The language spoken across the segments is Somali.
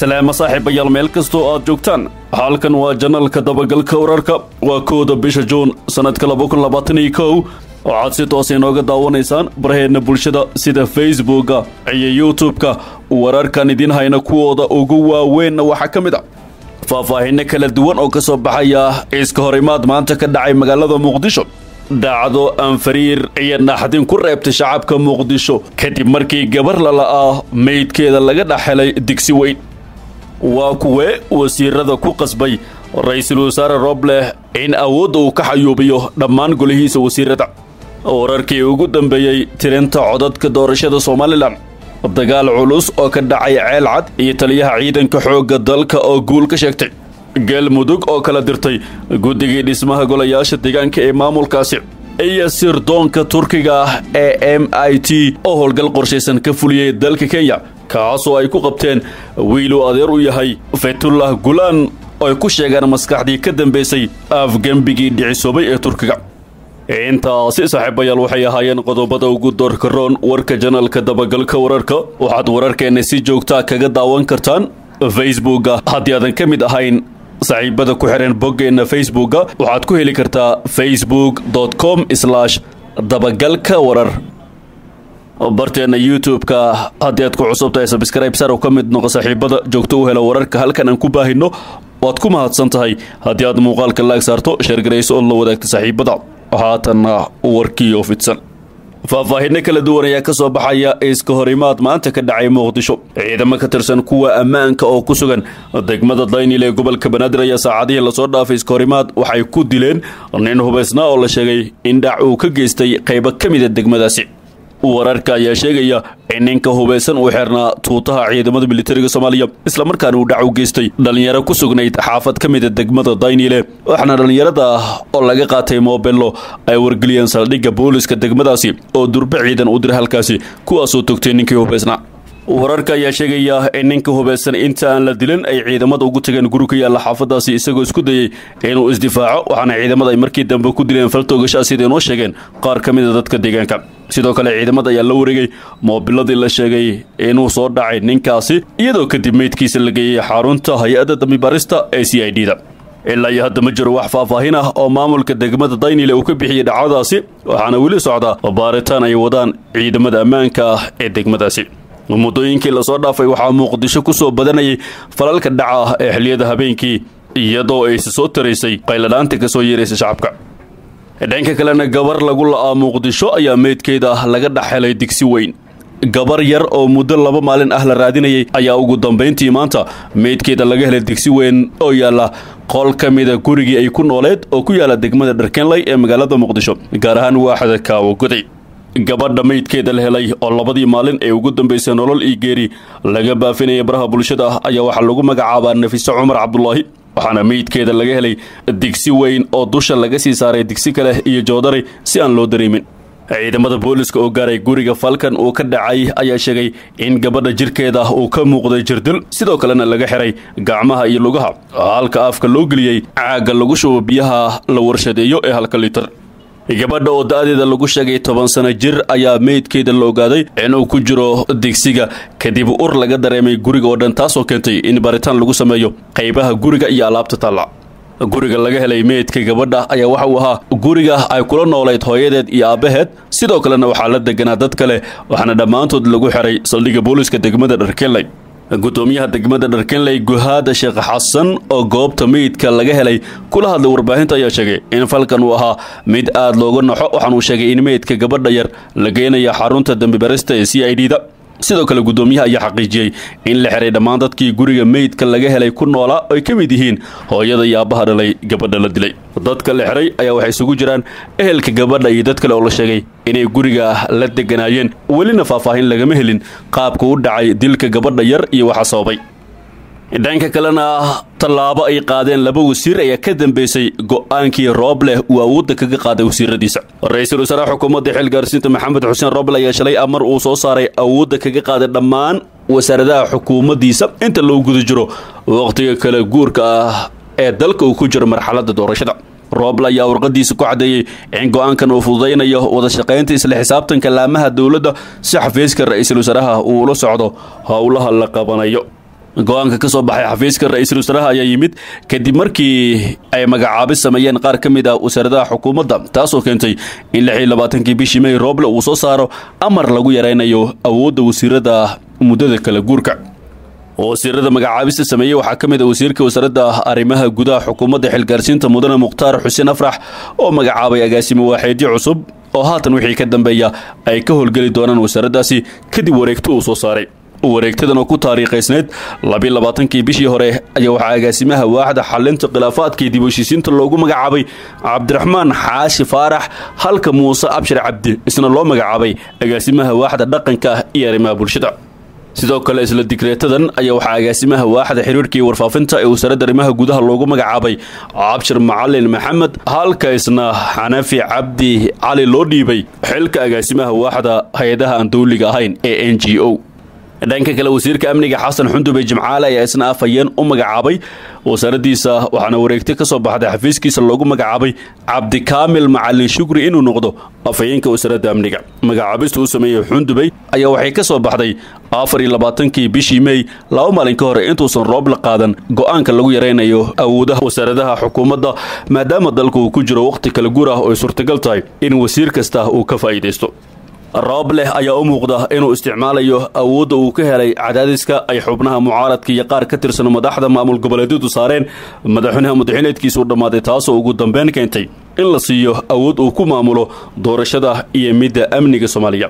salaamo saaxiibayaal meel kastoo aad joogtaan halkan waa janalka dabagalka wararka waa kooda bisha juun sannadka waxaad si toos inooga daawanaysaan baraheenna bulshada sida facebooka iyo youtube-ka wararkan idiin hayna kuwooda ugu waaweynna waxaa ka mid a faahfaahinno kala duwan oo ka soo baxaya iska horimaad maanta ka dhacay magaalada muqdisho dhacdo anfariir iyo naxdin ku reebtay shacabka muqdisho kadib markii gabar lala'ah meydkeeda laga dhex helay digsi weyn waa kuwee wasiirada ku qasbay ra-iisul wasaare robleh in awoodda uu ka xayuubiyo dhammaan golihiisa wasiirada wararkii ugu dambeeyey tirinta codadka doorashada somalilan dagaal culus oo ka dhacay ceel cad iyo taliyaha ciidanka xoogga dalka oo guul ka sheegtay galmudug oo kala dirtay guddigii dhismaha golayaasha deegaanka ee maamulkaasi iyo sirdoonka turkiga ah ee m i t oo howlgal qorshaysan ka fuliyey dalka kenya kaasoo ay ku qabteen wiiluu adeer u yahay fetullah gulaan oo ay ku sheegaan maskaxdii ka dambaysay afgembigii dhicisoobay ee turkiga intaasi saaxiibayaal waxay ahaayeen qodobada ugu doorka roon warka janalka dabagalka wararka waxaad wararkeenna si joogtaa kaga daawan kartaan facebooka haddii aadan ka mid ahayn saaxiibada ku xidhan boggeenna facebooka waxaad ku heli kartaa facebook com dabagalka warar barteenna youtube-ka haddii aad ku cusub tahay sabscribe sar oo ka mid noqo saaxiibada joogto u hela wararka halkan aan ku baahino waad ku mahadsan tahay haddii aad muuqaalka laag saarto sheergarayso oo la wadaagta saaxiibada haatanna warkii oo fidsan faahfaahinno kala duwan ayaa ka soo baxaya iska horimaad maanta ka dhacay muqdisho ciidamo ka tirsan kuwa ammaanka oo ku sugan degmada daynil ee gobolka banaadir ayaa saacadihii lasoo dhaafay iska horimaad waxay ku dileen nin hubaysnaa oo la sheegay in dhac uu ka geystay qaybo ka mida degmadaasi wararka ayaa sheegaya in ninka hubaysan uu xirnaa tuutaha ciidamada militariga soomaaliya islamarkaana uu dhac u geystay dhallinyaro ku sugnayd xaafad ka mida degmada daynile waxaana dhallinyarada oo laga qaatay moobello ay wargeliyeen saldhigga booliska degmadaasi oo durbe ciidan u dira halkaasi kuwaasoo togtay ninkii hubaysnaa wararka ayaa sheegaya in ninka hubaysan inta aan la dilin ay ciidamada ugu tageen guri ka yaalla xaafadaasi isagoo isku dayey inuu isdifaaco waxaana ciidamada ay markii dambe ku dileen faltoogashaa sida inoo sheegeen qaar ka mida dadka deegaanka sidoo kale ciidamada ayaa la wareegay moobiladii la sheegay inuu soo dhacay ninkaasi iyadoo kadib meydkiisa la geeyey xarunta hay-adda dambibaarista ee c i d da ilaa iyo hadda ma jiro wax faahfaahin ah oo maamulka degmada daynile uu ka bixiyey dhacdadaasi waxaana weli socda baaritaan ay wadaan ciidamada ammaanka ah ee degmadaasi muddooyinkii lasoo dhaafay waxaa muqdisho ku soo badanayay falalka dhaca ah ee xiliyada habeenkii iyadoo ayse soo taraysay qayladhaanta ka soo yeeraysa shacabka dhanka kalena gabar lagu la'aa muqdisho ayaa meydkeeda laga dhex helay digsi weyn gabar yar oo muddo laba maalin ah la raadinayay ayaa ugu dambayntii maanta meydkeeda laga helay digsi weyn oo yaalla qol ka mida gurigii ay ku nooleed oo ku yaalla degmada dharkenley ee magaalada muqdisho gaar ahaan waaxda kaawo goday gabadha meydkeeda la helay oo labadii maalin ee ugu dambaysay nolol iyo geeri laga baafinaya baraha bulshada ah ayaa waxaa lagu magacaabaa nafiso cumar cabdulaahi waxaana meydkeeda laga helay digsi weyn oo dusha laga sii saaray digsi kale iyo joodari si aan loo dareemin ciidamada booliska oo gaaray guriga falkan uu ka dhacay ayaa sheegay in gabadha jirkeeda uu ka muuqday jirdil sidoo kalena laga xiray gacmaha iyo lugaha halka afka loo geliyey caagga lagu shubo biyaha la warshadeeyo ee halka litar gabadha oo da-deeda lagu sheegay toban sano jir ayaa meydkeeda la ogaaday inuu ku jiro digsiga kadib ur laga dareemay guriga oo dhan taasoo keentay in baaritaan lagu sameeyo qaybaha guriga iyo alaabta taalla guriga laga helay meydka gabadha ayaa waxa uu ahaa guriga ay kula noolayd hooyadeed iyo aabbaheed sidoo kalena waxaa la deganaa dad kale waxaana dhammaantood lagu xiray saldhigga booliska degmada dharkenley gudoomiyaha degmada dharkenley guhaada sheekh xasan oo goobta meydka laga helay kula hadlay warbaahinta ayaa sheegay in falkan uu ahaa mid aad looga naxo waxaanuu sheegay in meydka gabadha yar la geenaya xarunta dambibarista ee c i d da sidoo kale gudoomiyaha ayaa xaqiijiyey in la xiray dhammaan dadkii guriga meydka laga helay ku noolaa ay ka mid yihiin hooyada iyo aabbaha dhalay gabadha la dilay dadka la xiray ayaa waxay isugu jiraan ehelka gabadha iyo dad kale oo la sheegay inay guriga la deganaayeen welina faahfaahin lagama helin qaabka u dhacay dilka gabadha yar iyo waxa sababay dhanka kalena tallaabo ay qaadeen laba wasiir ayaa ka dambeysay go-aankii roobleh uu awoodda kaga qaaday wasiiradiisa ra-iisul wasaaraha xukuumadda xilgaarsiinta maxamed xuseen rooble ayaa shalay amar uu soo saaray awoodda kaga qaaday dhammaan wasaaradaha xukuumaddiisa inta loo guda jiro wakhtiga kale guurka ah ee dalka uu ku jiro marxaladda doorashada rooble ayaa warqadiisa ku caddeeyey in go-aankan uu fududaynayo wada shaqaynta isla xisaabtanka laamaha dowladda si xafiiska ra-iisul wasaaraha uu ula socdo howlaha la qabanayo go-aanka ka soo baxay xafiiska ra-iisul wasaaraha ayaa yimid kadib markii ay magacaabis sameeyeen qaar ka mid ah wasaaradaha xukuumadda taasoo keentay in lix iyo labaatankii bishii may rooble uu soo saaro amar lagu yaraynayo awoodda wasiirada muddada kala guurka wasiirada magacaabista sameeyey waxaa ka mid a wasiirka wasaaradda arrimaha gudaha xukuumadda xilgaarsiinta mudane mukhtaar xuseen afrax oo magacaabay agaasimo waaxeedyo cusub oo haatan wixii ka dambeeya ay ka howlgeli doonaan wasaaraddaasi kadib wareegto uu soo saaray wareegtadan oo ku taariikhaysneyd labiyo labaatankii bishii hore ayaa waxaa agaasimaha waaxda xalinta khilaafaadka iyo dib heshiisiinta loogu magacaabay cabdiraxmaan xaashi faarax halka muuse abshir cabdi isna loo magacaabay agaasimaha waaxda dhaqanka iyo arrimaha bulshada sidoo kale isla digreetadan ayaa waxaa agaasimaha waaxda xiriirka iyo warfaafinta ee wasaaradda arrimaha gudaha loogu magacaabay cabshir macalin maxamed halka isna xanafi cabdi cali loo dhiibay xilka agaasimaha waaxda hay-adaha aan dowliga ahayn ee n g o dhanka kale wasiirka amniga xasan xundube jimcaale ayaa isna afhayeen u magacaabay wasaaraddiisa waxaana wareegta ka soo baxday xafiiskiisa loogu magacaabay cabdikaamil macalin shukri inuu noqdo afhayeenka wasaaradda amniga magacaabista uu sameeyey xundubey ayaa waxay ka soo baxday afar iyo labaatankii bishii mey laba maalin ka hore intuusan roob la qaadan go-aanka lagu yaraynayo awoodaha wasaaradaha xukuumadda maadaama dalka uu ku jiro wakhti kala guur ah oo ay suurtagal tahay in wasiir kasta uu ka faa'iidaysto roob leh ayaa u muuqda inuu isticmaalayo awoodda uu ka helay cadaadiska ay xubnaha mucaaradka iyo qaar ka tirsan madaxda maamul goboleedyadu saareen madaxweynaha mudaxineedkiisuu dhammaaday taasoo ugu dambeyn keentay in la siiyo awood uu ku maamulo doorashada iyo midda amniga soomaaliya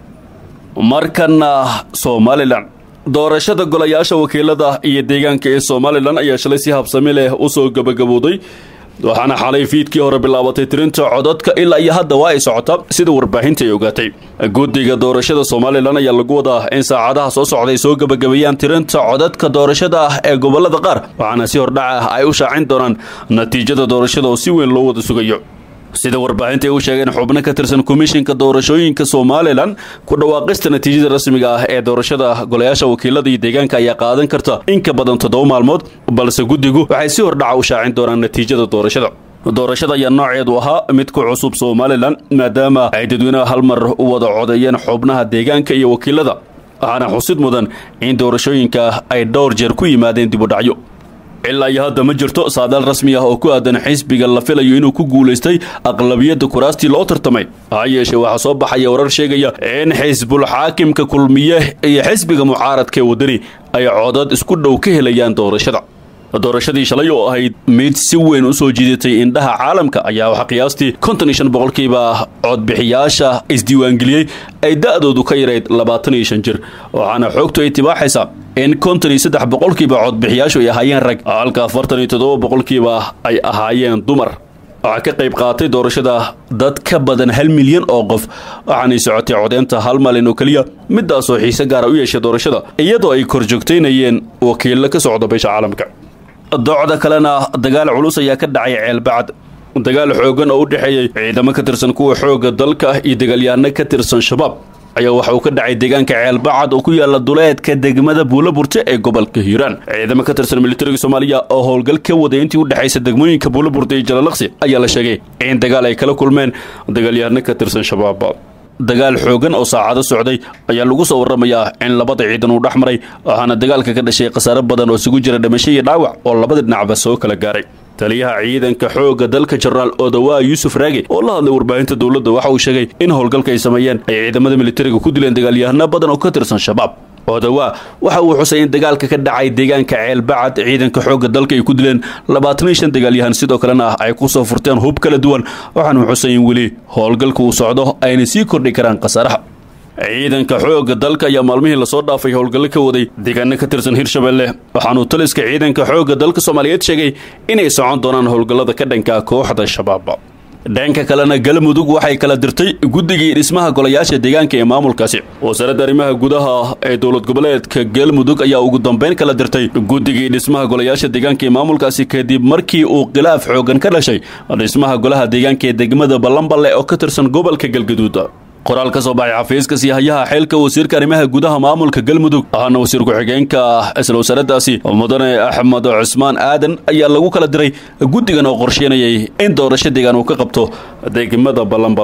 markana somalilan doorashada golayaasha wakiilada iyo deegaanka ee somalilan ayaa shalay si habsami leh usoo gabagabowday waxaana xalay fiidkii hore bilaabatay tirinta codadka ilaa iyo hadda waa ay socota sida warbaahinta ay ogaatay guddiga doorashada somalilan ayaa lagu wadaa in saacadaha soo socday soo gebagabeeyaan tirinta codadka doorashada ah ee gobolada qaar waxaana si hordhac ah ay u shaacin doonaan natiijada doorashada oo si weyn loo wada sugayo sida warbaahinta ay u sheegeen xubno ka tirsan komishinka doorashooyinka somalilan ku dhawaaqista natiijada rasmiga ah ee doorashada golayaasha wakiilada iyo deegaanka ayaa qaadan karta in ka badan toddoba maalmood balse guddigu waxay si hordhaca u shaacin doonaan natiijada doorashada doorashada ayaa nooceedu ahaa mid ku cusub somalilan maadaama ay dadweynaha hal mar u wada codeeyeen xubnaha deegaanka iyo wakiilada waxaana xusid mudan in doorashooyinka ay dhowr jeer ku yimaadeen dibudhacyo ilaa iyo hadda ma jirto saadaal rasmi ah oo ku aadan xisbiga la filayo inuu ku guulaystay aqlabiyadda kuraastii loo tartamay ha yeeshee waxaa soo baxaya warar sheegaya in xisbul xaakimka kulmiye iyo xisbiga mucaaradka ee wadani ay codad isku dhow ka helayaan doorashada doorashadii shalay oo ahayd mid si weyn u soo jiidatay indhaha caalamka ayaa waxaa qiyaastii konton iyo shan boqolkiiba codbixiyaasha isdiiwaangeliyey ay da-doodu ka yarayd labaatan iyo shan jir waxaana xoogtu ay tibaaxaysaa in konton iyo saddex boqolkiiba codbixiyaashu ay ahaayeen rag halka afartan iyo toddoba boqolkiiba ay ahaayeen dumar waxaa ka qayb qaatay doorashada dad ka badan hal milyan oo qof waxaanay socotay codeynta hal maalin oo keliya midaasoo xiise gaara u yeeshay doorashada iyadoo ay korjoogtaynayeen wakiillo ka socda beesha caalamka docda kalena dagaal culus ayaa ka dhacay ceelbacad dagaal xoogan oo u dhexeeyey ciidamo ka tirsan kuwa xoogga dalka iyo dagaalyahanno ka tirsan shabaab ayaa waxa uu ka dhacay deegaanka ceelbacad oo ku yaala duleedka degmada buulaburte ee gobolka hiiraan ciidamo ka tirsan militariga soomaaliya oo howlgal ka waday intii u dhexaysa degmooyinka buulaburte iyo jalalaqsi ayaa la sheegay in dagaal ay kala kulmeen dagaalyahano ka tirsan shabaab dagaal xoogan oo saacado socday ayaa lagu soo warramayaa in labada ciidan uu dhex maray waxaana dagaalka ka dhashay khasaare badan oo isugu jira dhimasho iyo dhaawac oo labada dhinacba soo kala gaaray taliyaha ciidanka xoogga dalka jenaraal odawaa yuusuf raage oo la hadlay warbaahinta dowladda waxa uu sheegay in howlgalka ay sameeyeen ay ciidamada militariga ku dileen dagaalyahano badan oo ka tirsan shabaab odawaa waxa uu xusay in dagaalka ka dhacay deegaanka ceelbacad ciidanka xoogga dalka ay ku dileen labaatan iyo shan dagaalyahan sidoo kalena ay ku soo furteen hub kala duwan waxaanu xusay in weli howlgalka uu socdo ayna sii kordhi karaan khasaaraha ciidanka xoogga dalka ayaa maalmihii lasoo dhaafay howlgallo ka waday deegaano ka tirsan hirshabelle waxaanuu taliska ciidanka xoogga dalka soomaaliyeed sheegay inay socon doonaan howlgallada ka dhanka kooxda shabaab dhanka kalena galmudug waxay kala dirtay guddigii dhismaha golayaasha deegaanka ee maamulkaasi wasaaradda arrimaha gudaha ee dowlad goboleedka galmudug ayaa ugu dambeyn kala dirtay guddigii dhismaha golayaasha deegaanka ee maamulkaasi kadib markii uu khilaaf xoogan ka dhashay dhismaha golaha deegaanka ee degmada ballanballe oo ka tirsan gobolka galgaduud qoraal ka soo baxay xafiiska siyahayaha xeelka wasiirka arrimaha gudaha maamulka galmudug ahana wasiir ku-xigeenka isla wasaaraddaasi mudane axmed cusmaan aadan ayaa lagu kala diray guddigan oo qorsheynayay in doorasho deegaan uu ka qabto degmada ballanballe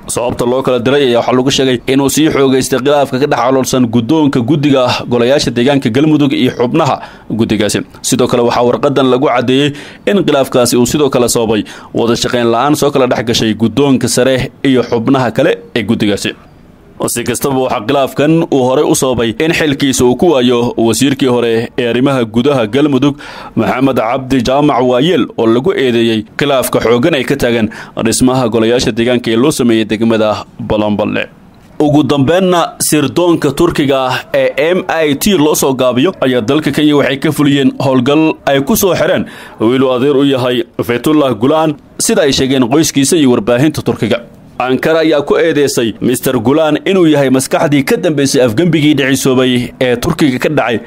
sababta loo kala diray ayaa waxaa lagu sheegay inuu sii xoogaystay khilaafka ka dhex caloolsan guddoonka guddiga golayaasha deegaanka galmudug iyo xubnaha guddigaasi sidoo kale waxaa warqadan lagu caddeeyey in khilaafkaasi uu sidoo kale sababay wada shaqayn la-aan soo kala dhex gashay guddoonka sare iyo xubnaha kale ee guddigaasi si kastaba waxaa khilaafkan uu horey u sababay in xilkiisa uu ku waayo wasiirkii hore ee arrimaha gudaha galmudug maxamed cabdi jaamac waayeel oo lagu eedeeyey khilaafka xooggan ay ka taagan dhismaha golayaasha deegaanka ee loo sameeyey degmada balanballe ugu dambeenna sirdoonka turkiga ah ee m i t loo soo gaabiyo ayaa dalka kenya waxay ka fuliyeen howlgal ay ku soo xireen wiiluu adeer u yahay faytullah gulaan sida ay sheegeen qoyskiisa iyo warbaahinta turkiga ankara ayaa ku eedeysay mister gulaan inuu yahay maskaxdii ka dambaysay afgembigii dhicisoobay ee turkiga ka dhacay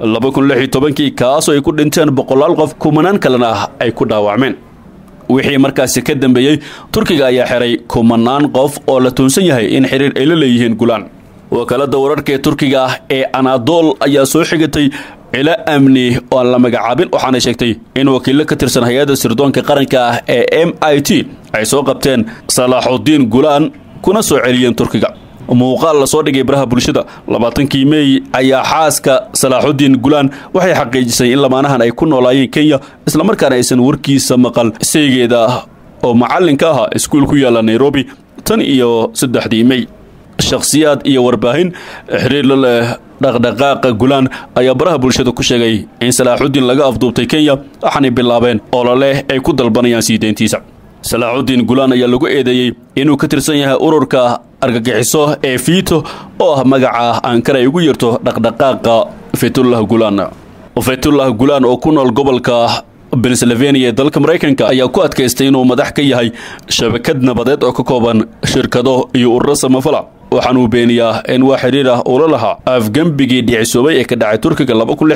kii kaasoo ay ku dhinteen boqolaal qof kumanaan kalena ah ay ku dhaawacmeen wixii markaasi ka dambeeyey turkiga ayaa xiray kumanaan qof oo la tuunsan yahay in xiriir ay la leeyihiin gulaan wakaalada wararka ee turkiga ah ee anadol ayaa soo xigatay cilo amni oo aan la magacaabin waxaana sheegtay in wakiillo ka tirsan hay-adda sirdoonka qaranka ah ee m i t ay soo qabteen salaaxudiin gulaan kuna soo celiyeen turkiga muuqaal lasoo dhigay baraha bulshada labaatankii meey ayaa xaaska salaaxudiin gulaan waxay xaqiijisay in lamaanahan ay ku noolaayeen kenya islamarkaana aysan warkiisa maqal saygeeda oo macallinka ahaa iskuul ku yaalla nairobi tan iyo saddexdii mey shakhsiyaad iyo warbaahin xiriir la leh dhaqdhaqaaqa gulaan ayaa baraha bulshada ku sheegay in salaaxudiin laga afduubtay kenya waxaanay bilaabeen ololeh ay ku dalbanayaan sii deyntiisa salaaxudiin gulaan ayaa lagu eedeeyey inuu ka tirsan yahay ururka argagixiso ee fiito oo ah magaca ankara ay ugu yarto dhaqdhaqaaqa faytullah gulaan faytullah gulaan oo ku nool gobolka pennsylvania ee dalka maraykanka ayaa ku adkaystay inuu madax ka yahay shabakad nabadeed oo ka kooban shirkado iyo ururo samafala waxaanuu beeniyaa in waa xiriir ah ula lahaa afgembigii dhicisoobay ee ka dhacay turkiga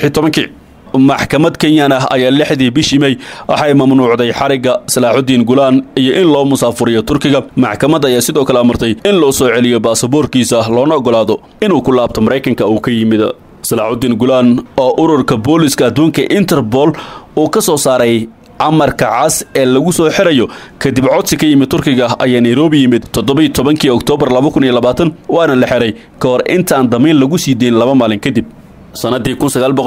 maxkamad kenyan ah ayaa lixdii bishii mey waxay mamnuucday xarigga salaaxudiin gulaan iyo in loo musaafuriyo turkiga maxkamad ayaa sidoo kale amartay in loo soo celiyo baasaboorkiisa loona ogolaado inuu ku laabto maraykanka uu ka yimid salaaxudiin gulaan oo ururka booliska adduunka interpol uu ka soo saaray amarka cas ee lagu soo xirayo kadib codsi ka yimid turkiga ayaa nairobi yimid toddobiy tobankii oktoobar waana la xiray ka hor intaan damiin lagu sii deyn laba maalin kadib sanadii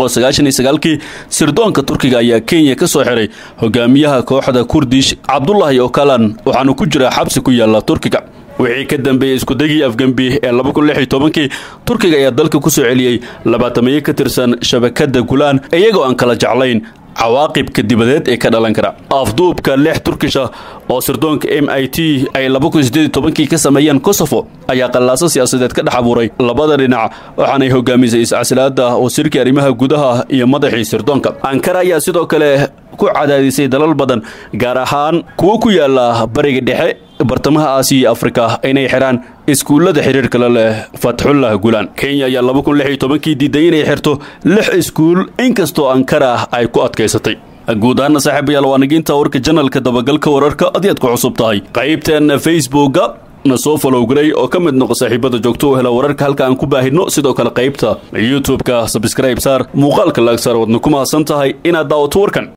kii sirdoonka turkiga ayaa kenya ka soo xiray hogaamiyaha kooxda kurdish cabdulahi okalan waxaanu ku jiraa xabsi ku yaala turkiga wixii ka dambeeyey iskudegii afgembi ee kii turkiga ayaa dalka ku soo celiyey labaatamaye ka tirsan shabakada gulaan iyagoo aan kala jeclayn cawaaqibka dibadeed ee ka dhalan kara afduubka lix turkisha oo sirdoonka m i t ay kii ka sameeyeen kosofo ayaa qallaaso siyaasadeed ka dhex abuuray labada dhinac waxaanay hogaamisay iscasilaada wasiirkii arrimaha gudaha iyo madaxii sirdoonka ankara ayaa sidoo kale ku cadaadisay dalal badan gaar ahaan kuwo ku yaala bariga dhexe bartamaha aasiya iyo afrika inay xidhaan iskuullada xiriirka la leh fatxullah gulaan kenya ayaa kii diiday inay xirto lix iskuul inkastoo ankara ay ku adkaysatay guud ahaana saaxiibayaal waa naginta warka janalka dabagalka wararka adiyaad ku cusub tahay qaybteenna facebooka na soo falowgaray oo ka mid noqo saaxiibada joogto u hela wararka halka aan ku baahidno sidoo kale qaybta youtube-ka sabskraib saar muuqaalka laag saar wadna ku mahadsan tahay inaad daawato warkan